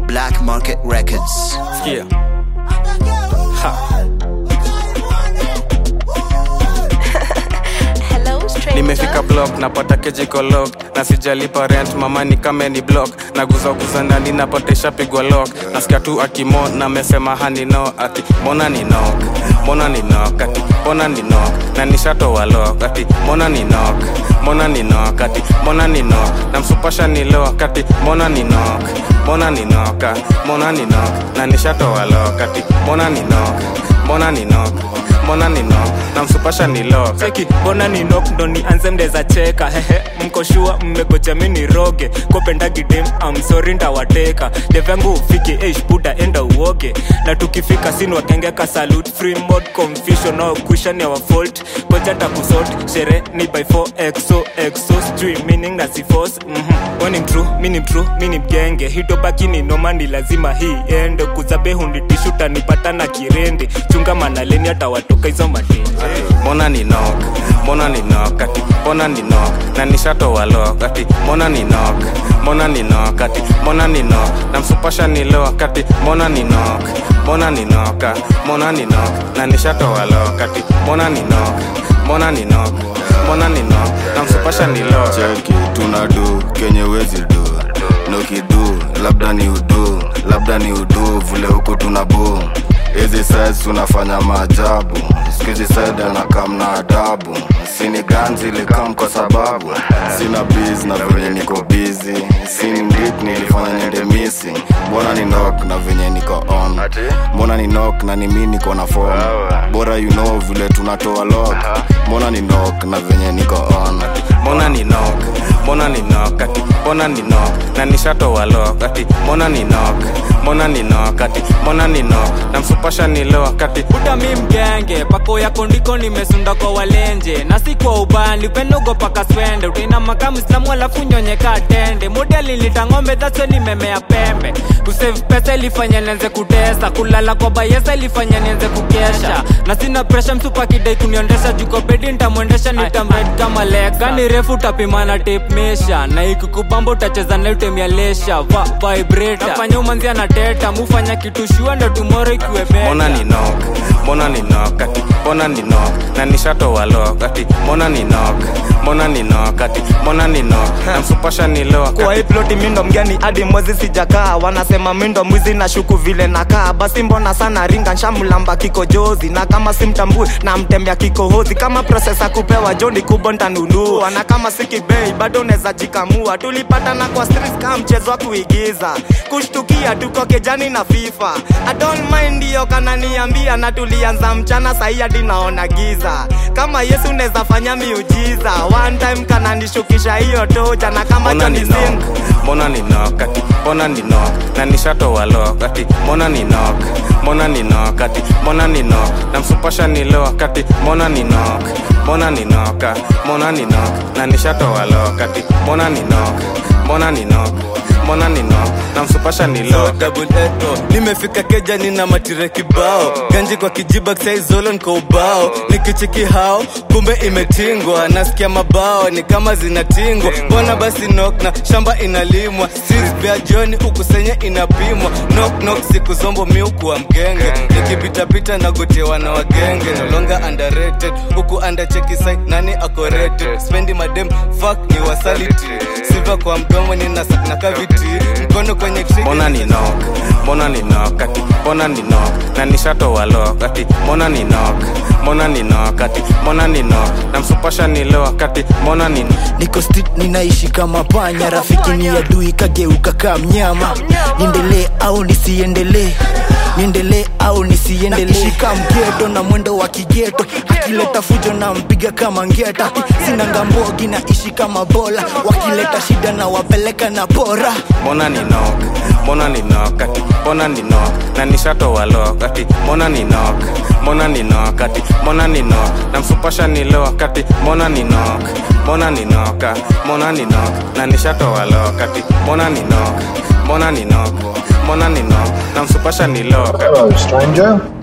Black Market Records. Sikia. Ha. Hello, stranger. nimefika block napata kejiko lock na sijalipa rent mama ni kame ni block naguzaguza ndani napata ishapigwa lock nasikia tu akimo na mesema hanino ati mbona ni knock mbona ni knock ati mbona ni knock na nishatoa lock ati mbona ni knock mbona ni knock ati mbona ni knock na msupasha ni lock ati mbona ni knock mbona ni knock ah, mbona ni knock na nishatoa lock ati mbona ni knock mbona ni knock mbona ni knock na msupasha ni lock cheki mbona ni nok ndo nianze mdeza cheka hehe mkoshua mmegoja mi ni roge kopendagidem amsori ndawateka devyangu ufike eish buda enda uoge na tukifika sin wakengeka salut free mod confusion no cushion our fault koja takusot shere ni by 4 exo exo sijui meaning na sifos mhm wani mtru mini mtru mini mgenge hitobaki ni noma ni lazima hii ende kuzabe hunditishuta nipata na kirende chunga manaleni hata watoka hizo matende mbona ni knock mbona ni knock ati mbona ni knock na nishatoa lock ati mbona ni knock mbona ni knock ati mbona ni knock na msupasha ni lock ati mbona ni knock mbona ni knock ah, mbona ni knock na nishatoa lock ati mbona ni knock mbona ni knock mbona ni knock na msupasha ni lock cheki tunadu kenye wezi du nokidu labda ni udu labda ni udu vile huku tunabu hizi sides tunafanya maajabu skuizi side anakam na adabu sini ganzi likam kwa sababu sina biz na venye niko bizi sini mdik nilifanya niende missing mbona ni nok na venye niko on mbona ni nok na ni mi niko na form bora you know vile tunatoa lock mbona ni nok na venye niko on mbona ni knock mbona ni knock ati mbona ni knock na nishatoa lock ati mbona ni knock mbona ni knock ati mbona ni knock na msupasha ni lock ati buda mi mgenge pako yako ndiko nimesunda kwa walenje na si kwa ubani upenogo paka swende utaina makamu islamu alafu nyonyeka tende modeli nitang'ombe dhaso nimemea pembe kusave pesa ilifanya nianze kutesa kulala kwa bayesa ilifanya nianze kukesha na sina presha msupa kidai kuniondesha juko bedi ntamwendesha nitamred kama leka ni refu utapimana tape mesha na ikikubamba utacheza na utemia lesha va vibrator nafanya umanzia na teta mufanya kitu shua ndo tumoro ikiwe beta mbona ni knock mbona ni knock ati mbona ni knock na nishatoa lock ati mbona ni knock mbona ni knock ati mbona ni knock na msupasha ni lock kwa hii ati ploti mindo mgeni hadi mwezi sijakaa wanasema mindo mwizi na shuku vile nakaa basi mbona sana ringa nshamlamba kikojozi na kama simtambui na mtembea kikohozi kama prosesa kupewa joni kubwa ntanunua na kama sikibei bado neza jikamua tulipatana kwa streets kama mchezo wa kuigiza kushtukia tuko kejani na fifa I don't mind hiyo kananiambia na tulianza mchana sahi hadi naona giza kama yesu neza fanya miujiza one time kananishukisha hiyo toja na kama mbona ni Johnny knock Sins mbona ni knock ati mbona ni knock na nishatoa lock ati mbona ni knock mbona ni knock ati mbona ni knock na msupasha ni lock ati mbona ni knock mbona ni knock ah, mbona ni knock na nishatoa lock ati mbona ni knock mbona ni knock mbona ni knock na msupasha ni lock double eto nimefika keja nina matire kibao ganji kwa kijiba saizolo niko ubao nikichiki hao kumbe imetingwa nasikia mabao ni kama zinatingwa mbona basi nok na shamba inalimwa Streets vya joni ukusenye inapimwa nok nok siku zombo miukuwa mgenge nikipitapita nagotewa na wagenge nolonga underrated huku undercheki sai nani akorated spendi madem fuck ni wasaliti siva kwa mdomo nina na kaviti mkono kwenye trigger. mbona ni knock mbona ni knock ati mbona ni knock na nishatoa lock ati mbona ni knock mbona ni knock ati mbona ni knock na msupasha ni lock ati mbona ni niko street ninaishi kama panya rafiki ni adui kageuka kaa mnyama niendelee au nisiendelee niendelee au nisiendelee shika mgeto na mwendo wa kigeto akileta fujo na mpiga kama ngeta sina ngambogi naishi kama bola wakileta shida na wapeleka na bora mbona ni knock mbona ni knock ati mbona ni knock na nishatoa lock ati mbona ni knock mbona ni knock ati mbona ni knock na msupasha ni lock ati mbona ni knock mbona ni knock ah, mbona ni knock na nishatoa lock ati mbona ni knock mbona ni knock mbona ni knock na msupasha ni lock ati Hello, stranger.